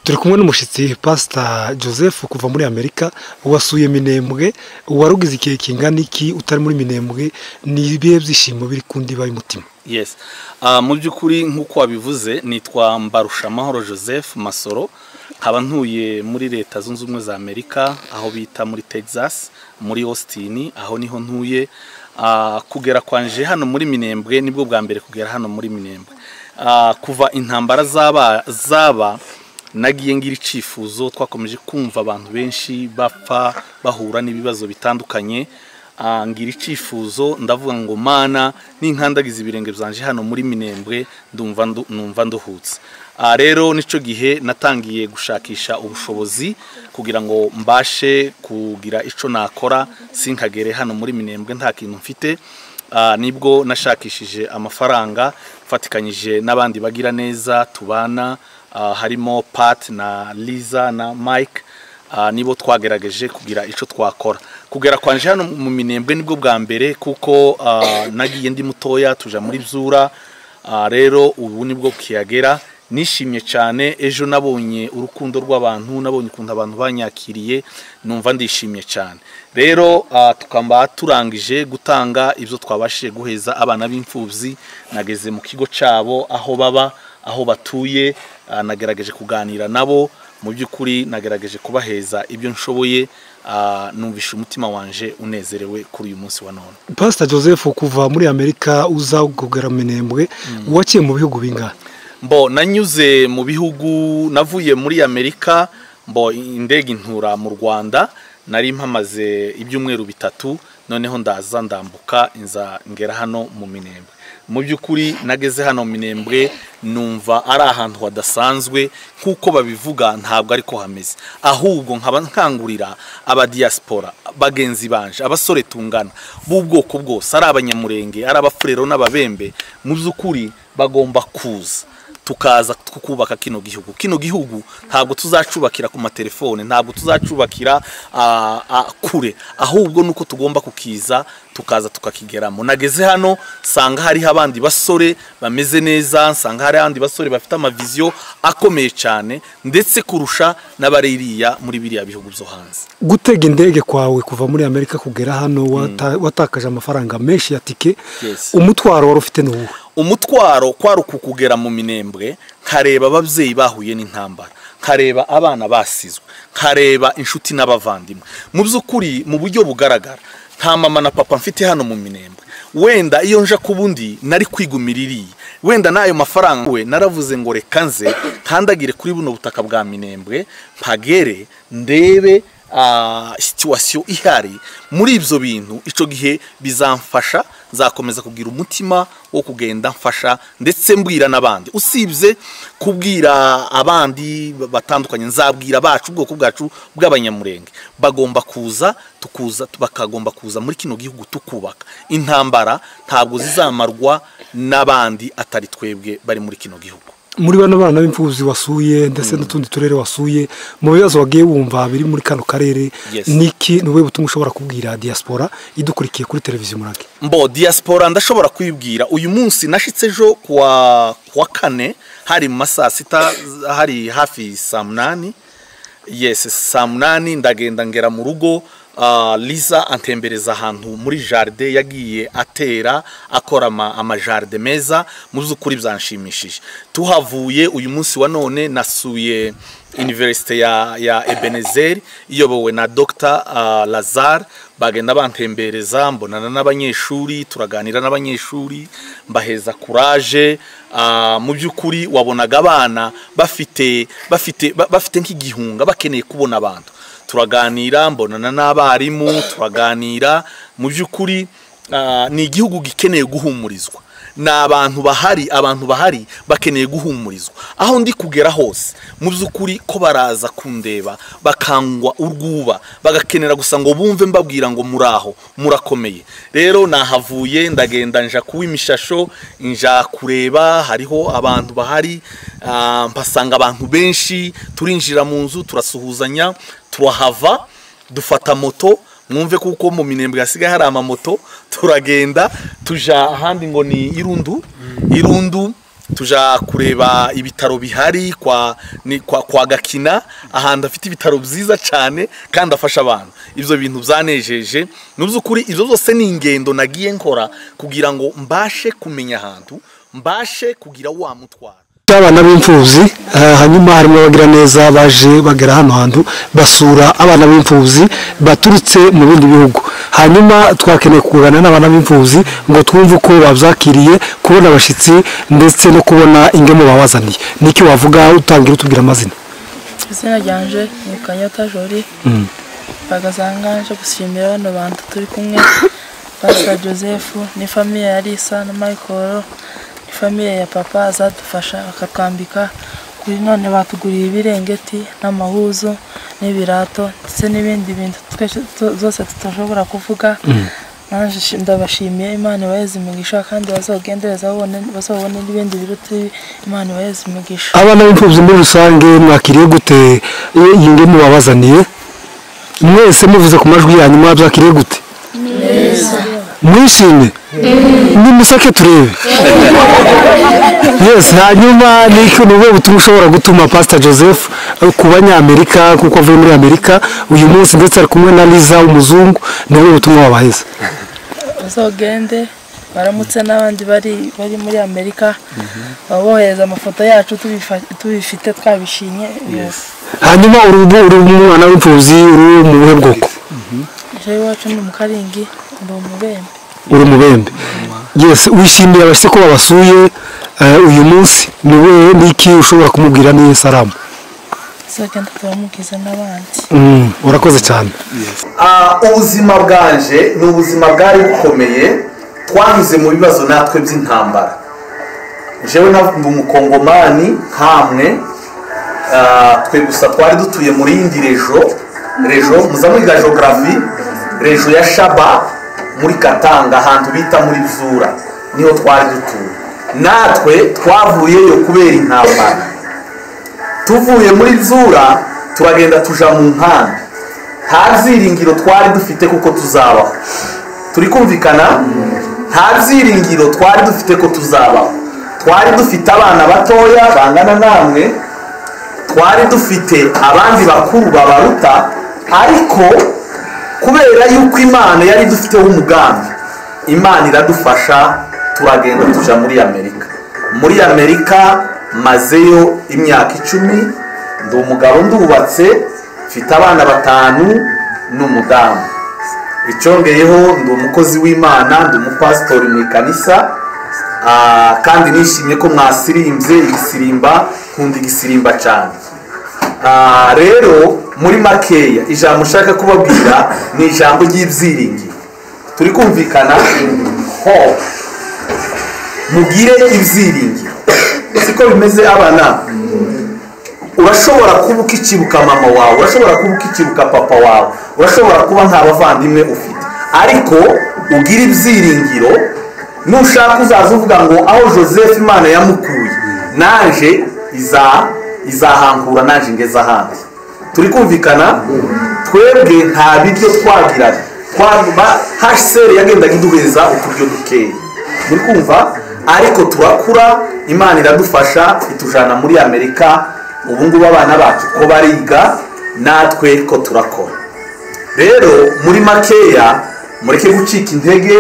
turi kumwe n'umushyitsi pasita joseph kuva muri amerika wasuye minembwe warugize igihe kingana iki utari muri minembwe ni ibihe byishimo biri ku ndiba y'umutima yes mu by'ukuri nk'uko wabivuze nitwa mbarushamahoro joseph masoro nkaba ntuye muri leta zunze ubumwe za amerika aho bita muri texas muri austin aho niho ntuye kugera kwanje hano muri minembwe nibwo bwa mbere kugera hano muri minembwe kuva intambara zaba nagiye ngira icyifuzo twakomeje kumva abantu benshi bapfa bahura n'ibibazo bitandukanye ngira icyifuzo ndavuga ngo mana n'inkandagiza ibirenge byanje hano muri minembwe numva nduhutse rero nicyo gihe natangiye gushakisha ubushobozi kugira ngo mbashe kugira icyo nakora sinkagere hano muri minembwe nta kintu mfite nibwo nashakishije amafaranga mfatikanyije n'abandi bagira neza tubana harimo pat na liza na mike nibo twagerageje kugira icyo twakora kugera kwanje hano mu minembwe nibwo bwa mbere kuko nagiye ndi mutoya tuja muri byura rero ubu nibwo kiyagera nishimye cyane ejo nabonye urukundo rw'abantu nabonye ukuntu abantu banyakiriye numva ndishimye cyane rero tukaba turangije gutanga ibyo twabashije guheza abana b'imfubyi nageze mu kigo cyabo aho baba aho batuye nagerageje kuganira nabo mu by'ukuri nagerageje kubaheza ibyo nshoboye numvishe umutima wanje unezerewe kuri uyu munsi wa none pasita joseph kuva muri amerika uza kugura minembwe wakiye mu bihugu bingana mbo nanyuze mu bihugu navuye muri amerika mbo indege intura mu rwanda nari mpamaze ibyumweru bitatu noneho ndaza ndambuka inza ngera hano mu minembwe mu by'ukuri nageze hano minembwe numva ari ahantu hadasanzwe nk'uko babivuga ntabwo ariko hameze ahubwo nkaba nkangurira abadiyasipora bagenzi banje abasore tungana b'ubwoko bwose ari abanyamurenge ari abafurero n'ababembe mu by'ukuri bagomba kuza tukaza tukubaka kino gihugu kino gihugu ntabwo tuzacubakira ku matelefone ntabwo tuzacubakira kure ahubwo nuko tugomba kukiza tukaza tukakigeramo nageze hano nsanga hariho abandi basore bameze neza nsanga hari abandi basore bafite amaviziyo akomeye cyane ndetse kurusha n'abaririya muri biriya bihugu byo hanze gutega indege kwawe kuva muri amerika kugera hano watakaje amafaranga menshi ya tike umutwaro wari ufite n'uwuhe umutwaro kwari ukugera mu minembwe nkareba ababyeyi bahuye n'intambara nkareba abana basizwe nkareba inshuti n'abavandimwe mu by'ukuri mu buryo bugaragara nta mama na papa mfite hano mu minembwe wenda iyo nja ku bundi nari kwigumira iriya wenda n'ayo mafaranga we naravuze ngo reka nze nkandagire kuri buno butaka bwa minembwe mpagere ndebe situwasiyo ihari muri ibyo bintu icyo gihe bizamfasha nzakomeza kugira umutima wo kugenda mfasha ndetse mbwira n'abandi usibye kubwira abandi batandukanye nzabwira abacu ubwoko bwacu bw'abanyamurenge bagomba kuza tukuza bakagomba kuza muri kino gihugu tukubaka intambara ntabwo zizamarwa n'abandi atari twebwe bari muri kino gihugu muri bano bana b'imfubyi wasuye ndetse n'utundi turere wasuye mu bibazo wagiye wumva biri muri kano karere niki ni wowe butumwa ushobora kubwira diaspora idukurikiye kuri televiziyo murage mbo diaspora ndashobora kwibwira uyu munsi nashyitse ejo kuwa kane hari mu masaa sita hari hafi saa munani yesi saa munani ndagenda ngera mu rugo liza antembereza ahantu muri jaride yagiye atera akora amajaride meza mu by'ukuri byanshimishije tuhavuye uyu munsi wa none nasuye iniverisite ya ebenezeri iyobowe na dr lazar bagenda bantembereza mbonana n'abanyeshuri turaganira n'abanyeshuri mbaheza kuraje mu by'ukuri wabonaga abana bafite bafite bafite nk'igihunga bakeneye kubona abantu turaganira mbonana n'abarimu turaganira mu by'ukuri ni igihugu gikeneye guhumurizwa ni abantu bahari abantu bahari bakeneye guhumurizwa aho ndi kugera hose mu by'ukuri ko baraza kundeba bakangwa urwuba bagakenera gusa ngo bumve mbabwira ngo muraho murakomeye rero nahavuye ndagenda nja kuba imishasho nja kureba hariho abantu bahari mpasanga abantu benshi turinjira mu nzu turasuhuzanya turahava dufata moto mwumve kuko mu minembwe hasigaye hari amamoto turagenda tuja ahandi ngo ni irundu irundu tuja kureba ibitaro bihari kwa ni- kwa- kwa gakina ahantu afite ibitaro byiza cyane kandi afasha abantu ibyo bintu byanejeje mu by'ukuri ibyo byose ni ingendo nagiye nkora kugira ngo mbashe kumenya ahantu mbashe kugira wa mutwara abana b'imfubyi eh, hanyuma harimo abagira neza baje bagera hano hantu basura abana b'imfubyi baturutse mu bindi bihugu hanyuma twakeneye kuganira n'abana b'imfubyi ngo twumve uko babyakiriye kubona abashyitsi ndetse no kubona ingemu babazaniye niki wavuga utangira utubwira amazina izina ryanje ni kanyota jori bagazanga nje gushimira bano bantu turi kumwe pasita joseph ni famiye ya lisa na michael ni famiye ya papa azadufasha bakatwambika kuri none batuguriye ibirengeti n'amahuzu n'ibirato ndetse n'ibindi bintu twese tu- zose tutashobora kuvuga nanjye shi- ndabashimiye imana ibahereze imigisha kandi bazogendereza babone- bazabone n'ibindi biruta ibi, imana ibahereze imigisha abana b'imfubyi muri rusange mwakiriye gute eh, iyi ngemu babazaniye mwese muvuze ku majwi yanyu mwabyakiriye gute mwishimye nimuseke turebe yes hanyuma niki ni ubuhe butumwa ushobora gutuma pastor joseph eh, ku banyamerika kuko avuye muri amerika uyu munsi ndetse ari kumwe na liza umuzungu ni ubuhe butumwa wabaheza uzogende baramutse n'abandi bari bari muri amerika baba bohereza amafoto yacu tubifa- tubifite twabishimye yose hanyuma urubu uri umwana w'imfubyi uri mu buhe bwoko ejo iwacu ni mu karingi ndi umubembe uri mubembe yes wishimiye abashyitsi ko babasuye eh, uyu munsi ni wowe niki ushobora kumubwira n'iyi salamu uzogenda turamubwiza n'abandi Mm, urakoze cyane Ah, ubuzima bwanje ni ubuzima bwari bukomeye twanyuze mu bibazo natwe by'intambara jewe ndi umukongomani nkamwe Ah, twe gusa twari dutuye muri yindi rejo rejo muza mwiga geography rejo ya shaba muri katanga ahantu bita muri vzura niho twari dutuye natwe twavuyeyo kubera intambara tuvuye muri zura turagenda tuja mu nkambi nta byiringiro twari dufite kuko tuzabaho turi kumvikana nta byiringiro twari dufite ko tuzabaho twari dufite abana batoya bangana namwe twari dufite abandi bakuru babaruta ariko kubera yuko imana yari dufiteho umugambi imana iradufasha turagenda tuja muri amerika muri amerika mazeyo imyaka icumi ndi umugabo ndubatse mfite abana batanu n'umudamu icyongeyeho ndi umukozi w'imana ndi umupasitori mu ikanisa Ah, kandi nishimye ko mwasirimbye igisirimba nkunda igisirimba cyane Ah, rero muri makeya ijambo ushaka kubabwira ni ijambo ry'ibyiringiro turi kumvikana hope mugire ibyiringiro siko bimeze abana urashobora kuba ukikibuka mama wawe urashobora kuba ukikibuka papa wawe urashobora kuba nta bavandimwe ufite ariko ugira ibyiringiro nushaka uzaza uvuga ngo aho joseph imana yamukuye naje iza izahangura naje ngeze ahandi turi kumvikana twebwe nta biryo twagiraga twaguma hsr yagendaga iduheza uturyo dukeya muri kumva ariko turakura imana iradufasha itujana muri amerika ubu ngubu abana bacu ko bariga natwe ko turakora rero muri makeya mureke gucika intege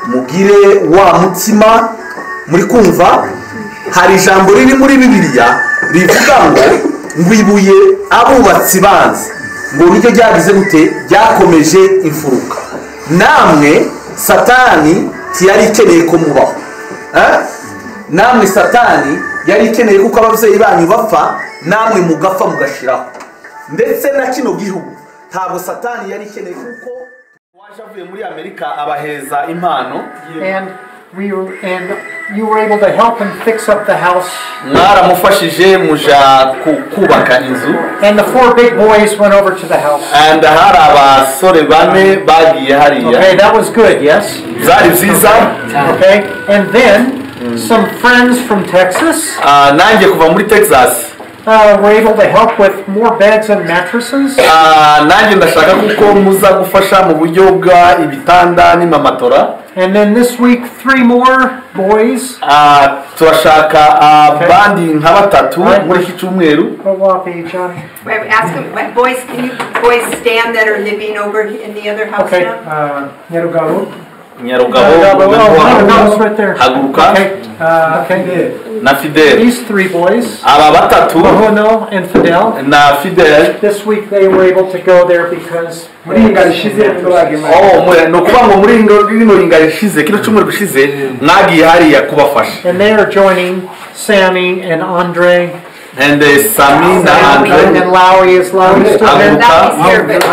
mugire wa mutima muri kumva hari ijambo riri muri bibiliya rivuga ngo ngo ibuye abubatsi banze ngo niryo ryagize gute ryakomeje imfuruka namwe satani ntiyari ikeneye ko mubaho Eh? namwe satani yari ikeneye kuko ababyeyi banyu bapfa namwe mugapfa mugashiraho ndetse na kino gihugu ntabwo satani yari ikeneye kuko waje avuye muri amerika abaheza impano And we were, and you were able to help him fix up the house. mwaramufashije muja ku- kubaka inzu And the four big boys went over to the house. and hari abasore bane bagiye Okay, hariya that was good, yes? zari nziza Okay, and then some friends from Texas Ah, nanjye kuva muri texas uh, were able to help with more beds and mattresses. Ah, nanjye ndashaka kuko muza gufasha mu buryo bwa ibitanda n'imamatora And then this week, three more boys. Ah, turashaka abandi nka batatu muri iki cyumweru Go walk, eh, Johnny. Wait, ask them, wait, boys, can you boys stand that are living over in the other house Okay, uh, now? Nyarugaru. nyarugabo Oh, no, it's Nyarugabo, right there. haguruka Okay, uh, okay. na fideli These three boys, aba batatu Bohono and Fidel, na fideli this week they were able to go there because. Oh, mwe- ni ukuvuga ngo muri rino- rino ringa rishize kino cyumweru gishize mwagiye hariya kubafasha And they are joining Sammy and Andre. and uh, sami na And andre then Lowry is Lowry still there? Haguruka That is service.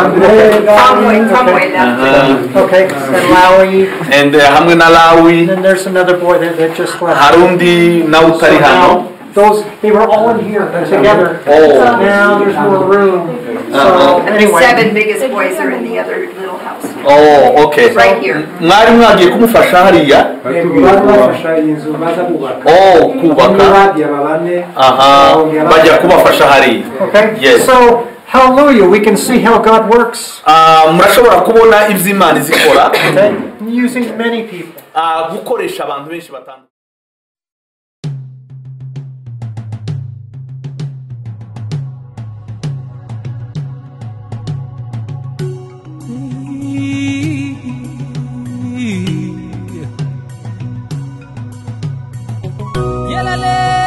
Tomway, Tomway, that's uh, Okay, and Lowry, and and uh, hamwe na lawi then there's another boy that, that just left. hari undi nawe So utari hano now, those, they were all in here together. Oh. Now there's more room, so it. The seven anyway. biggest boys are in the other little house, oh okay right here. mwari mwagiye kumufasha hariya oh kubaka aha bajya kubafasha hariya Okay, Yes. so hallelujah, we can see how God works, Ah, murashobora kubona ibyo imana izi ikora okay? Using many people. Ah, gukoresha abantu benshi batandukanye Yelele,